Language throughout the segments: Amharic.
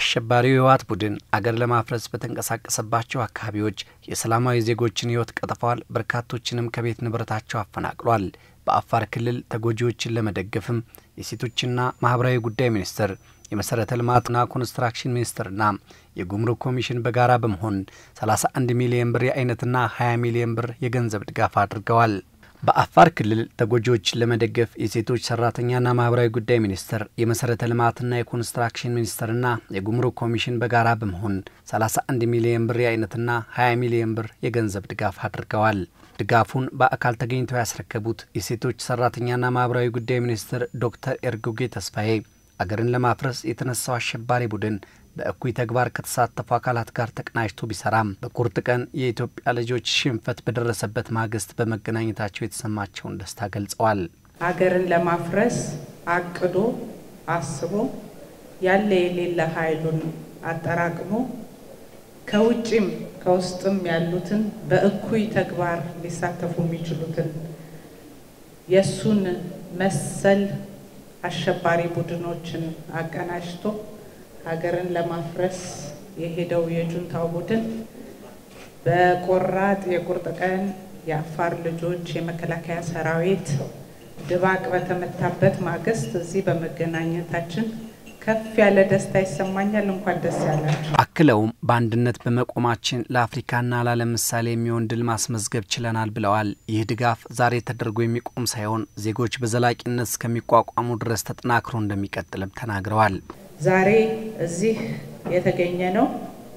አሸባሪው የህወሓት ቡድን አገር ለማፍረስ በተንቀሳቀሰባቸው አካባቢዎች የሰላማዊ ዜጎችን ህይወት ቀጥፈዋል፣ በርካቶችንም ከቤት ንብረታቸው አፈናቅሏል። በአፋር ክልል ተጎጂዎችን ለመደገፍም የሴቶችና ማህበራዊ ጉዳይ ሚኒስቴር የመሰረተ ልማትና ኮንስትራክሽን ሚኒስቴርና የጉምሩክ ኮሚሽን በጋራ በመሆን 31 ሚሊዮን ብር የአይነትና 20 ሚሊዮን ብር የገንዘብ ድጋፍ አድርገዋል። በአፋር ክልል ተጎጂዎችን ለመደገፍ የሴቶች ሰራተኛና ማህበራዊ ጉዳይ ሚኒስቴር የመሰረተ ልማትና የኮንስትራክሽን ሚኒስቴርና የጉምሩክ ኮሚሽን በጋራ በመሆን 31 ሚሊዮን ብር የአይነትና 20 ሚሊዮን ብር የገንዘብ ድጋፍ አድርገዋል። ድጋፉን በአካል ተገኝተው ያስረከቡት የሴቶች ሰራተኛና ማህበራዊ ጉዳይ ሚኒስትር ዶክተር ኤርጎጌ ተስፋዬ አገርን ለማፍረስ የተነሳው አሸባሪ ቡድን በእኩይ ተግባር ከተሳተፉ አካላት ጋር ተቀናጅቶ ቢሰራም በቁርጥ ቀን የኢትዮጵያ ልጆች ሽንፈት በደረሰበት ማግስት በመገናኘታቸው የተሰማቸውን ደስታ ገልጸዋል። ሀገርን ለማፍረስ አቅዶ አስቦ ያለ የሌለ ኃይሉን አጠራቅሞ ከውጭም ከውስጥም ያሉትን በእኩይ ተግባር ሊሳተፉ የሚችሉትን የእሱን መሰል አሸባሪ ቡድኖችን አቀናጅቶ ሀገርን ለማፍረስ የሄደው የጁንታው ቡድን በቆራጥ የቁርጥ ቀን የአፋር ልጆች የመከላከያ ሰራዊት ድባቅ በተመታበት ማግስት እዚህ በመገናኘታችን ከፍ ያለ ደስታ ይሰማኛል። እንኳን ደስ ያላችሁ። አክለውም በአንድነት በመቆማችን ለአፍሪካና ለዓለም ምሳሌ የሚሆን ድል ማስመዝገብ ችለናል ብለዋል። ይህ ድጋፍ ዛሬ ተደርጎ የሚቆም ሳይሆን ዜጎች በዘላቂነት እስከሚቋቋሙ ድረስ ተጠናክሮ እንደሚቀጥልም ተናግረዋል። ዛሬ እዚህ የተገኘ ነው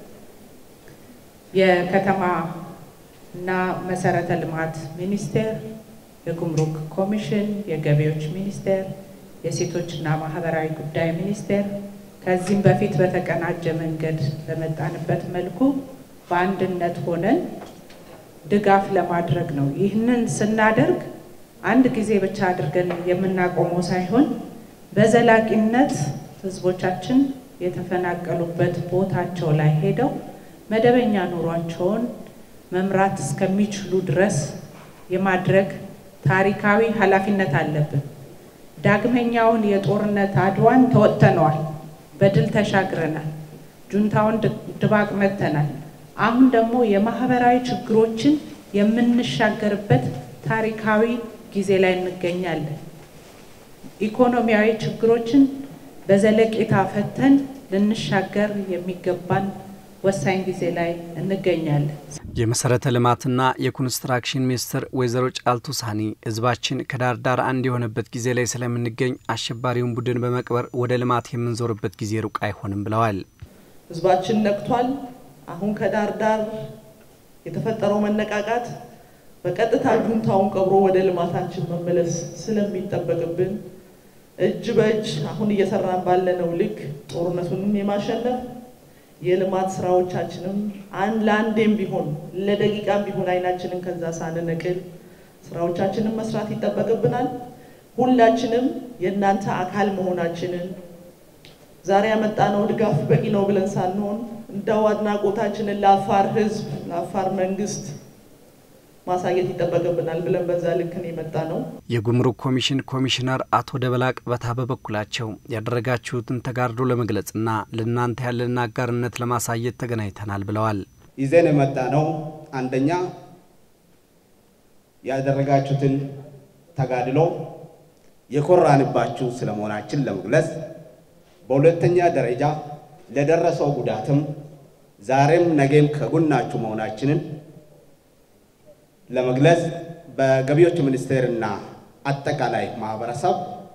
የከተማ እና መሰረተ ልማት ሚኒስቴር፣ የጉምሩክ ኮሚሽን፣ የገቢዎች ሚኒስቴር፣ የሴቶችና ማህበራዊ ጉዳይ ሚኒስቴር ከዚህም በፊት በተቀናጀ መንገድ በመጣንበት መልኩ በአንድነት ሆነን ድጋፍ ለማድረግ ነው። ይህንን ስናደርግ አንድ ጊዜ ብቻ አድርገን የምናቆመው ሳይሆን በዘላቂነት ህዝቦቻችን የተፈናቀሉበት ቦታቸው ላይ ሄደው መደበኛ ኑሯቸውን መምራት እስከሚችሉ ድረስ የማድረግ ታሪካዊ ኃላፊነት አለብን። ዳግመኛውን የጦርነት አድዋን ተወጥተነዋል፣ በድል ተሻግረናል፣ ጁንታውን ድባቅ መተናል። አሁን ደግሞ የማህበራዊ ችግሮችን የምንሻገርበት ታሪካዊ ጊዜ ላይ እንገኛለን። ኢኮኖሚያዊ ችግሮችን በዘለቄታ ፈተን ልንሻገር የሚገባን ወሳኝ ጊዜ ላይ እንገኛለን። የመሰረተ ልማትና የኮንስትራክሽን ሚኒስትር ወይዘሮ ጫልቱ ሳኒ ህዝባችን ከዳር ዳር አንድ የሆነበት ጊዜ ላይ ስለምንገኝ አሸባሪውን ቡድን በመቅበር ወደ ልማት የምንዞርበት ጊዜ ሩቅ አይሆንም ብለዋል። ህዝባችን ነቅቷል። አሁን ከዳር ዳር የተፈጠረው መነቃቃት በቀጥታ ጁንታውን ቀብሮ ወደ ልማታችን መመለስ ስለሚጠበቅብን እጅ በእጅ አሁን እየሰራን ባለነው ልክ ጦርነቱንም የማሸነፍ የልማት ስራዎቻችንም አንድ ለአንዴም ቢሆን ለደቂቃም ቢሆን አይናችንን ከዛ ሳንነቅል ስራዎቻችንን መስራት ይጠበቅብናል። ሁላችንም የእናንተ አካል መሆናችንን ዛሬ ያመጣነው ድጋፍ በቂ ነው ብለን ሳንሆን እንደው አድናቆታችንን ለአፋር ህዝብ፣ ለአፋር መንግስት ማሳየት ይጠበቅብናል ብለን በዛ ልክን የመጣ ነው። የጉምሩክ ኮሚሽን ኮሚሽነር አቶ ደበላቅ በታ በበኩላቸው ያደረጋችሁትን ተጋድሎ ለመግለጽና ለእናንተ ያለን አጋርነት ለማሳየት ተገናኝተናል ብለዋል። ይዘን የመጣ ነው አንደኛ ያደረጋችሁትን ተጋድሎ የኮራንባችሁ ስለመሆናችን ለመግለጽ፣ በሁለተኛ ደረጃ ለደረሰው ጉዳትም ዛሬም ነገም ከጎናችሁ መሆናችንን ለመግለጽ በገቢዎች ሚኒስቴርና አጠቃላይ ማህበረሰብ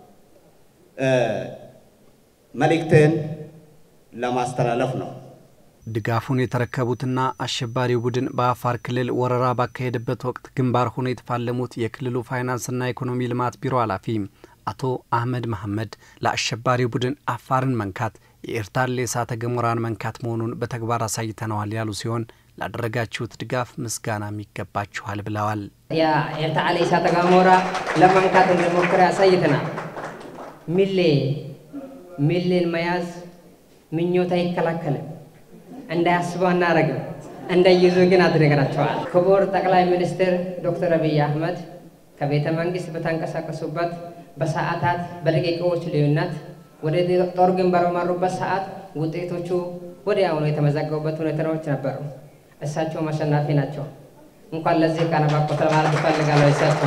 መልእክትን ለማስተላለፍ ነው። ድጋፉን የተረከቡትና አሸባሪው ቡድን በአፋር ክልል ወረራ ባካሄደበት ወቅት ግንባር ሆኖ የተፋለሙት የክልሉ ፋይናንስና ኢኮኖሚ ልማት ቢሮ ኃላፊ አቶ አህመድ መሐመድ ለአሸባሪው ቡድን አፋርን መንካት የኤርታሌ እሳተ ገሞራን መንካት መሆኑን በተግባር አሳይተነዋል ያሉ ሲሆን ላደረጋችሁት ድጋፍ ምስጋናም ይገባችኋል ብለዋል። የኤርታሌ እሳተ ገሞራ ለመንካት እንደሞከረ ያሳይተናል። ሚሌ ሚሌን መያዝ ምኞት አይከላከልም፣ እንዳያስበው አናረግም፣ እንደይዙ ግን አድርገናቸዋል። ክቡር ጠቅላይ ሚኒስትር ዶክተር አብይ አህመድ ከቤተ መንግስት በተንቀሳቀሱበት በሰዓታት በደቂቃዎች ልዩነት ወደ ጦር ግንባር በመሩበት ሰዓት ውጤቶቹ ወዲያውኑ የተመዘገቡበት ሁኔታዎች ነበሩ። እሳቸውም አሸናፊ ናቸው። እንኳን ለዚህ ቀን አበቁት ለማለት እፈልጋለሁ። እሳቸው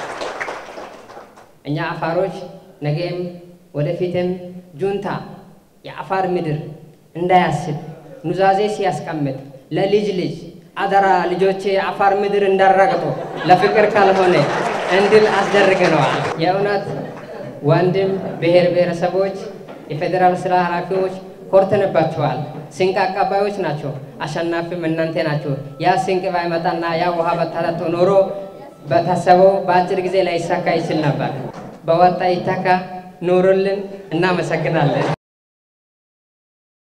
እኛ አፋሮች ነገም ወደፊትም ጁንታ የአፋር ምድር እንዳያስብ ኑዛዜ ሲያስቀምጥ ለልጅ ልጅ አደራ ልጆቼ የአፋር ምድር እንዳረግጡ ለፍቅር ካልሆነ እንድል አስደርገነዋል። የእውነት ወንድም ብሔር ብሔረሰቦች፣ የፌዴራል ስራ ኃላፊዎች ኮርተንባቸዋል። ስንቅ አቀባዮች ናቸው። አሸናፊም እናንተ ናቸው። ያ ስንቅ ባይመጣና ያ ውሃ በታጠጡ ኖሮ በታሰበው በአጭር ጊዜ ላይ ይሳካ ይችል ነበር። በወጣ ይተካ ኑሩልን። እናመሰግናለን።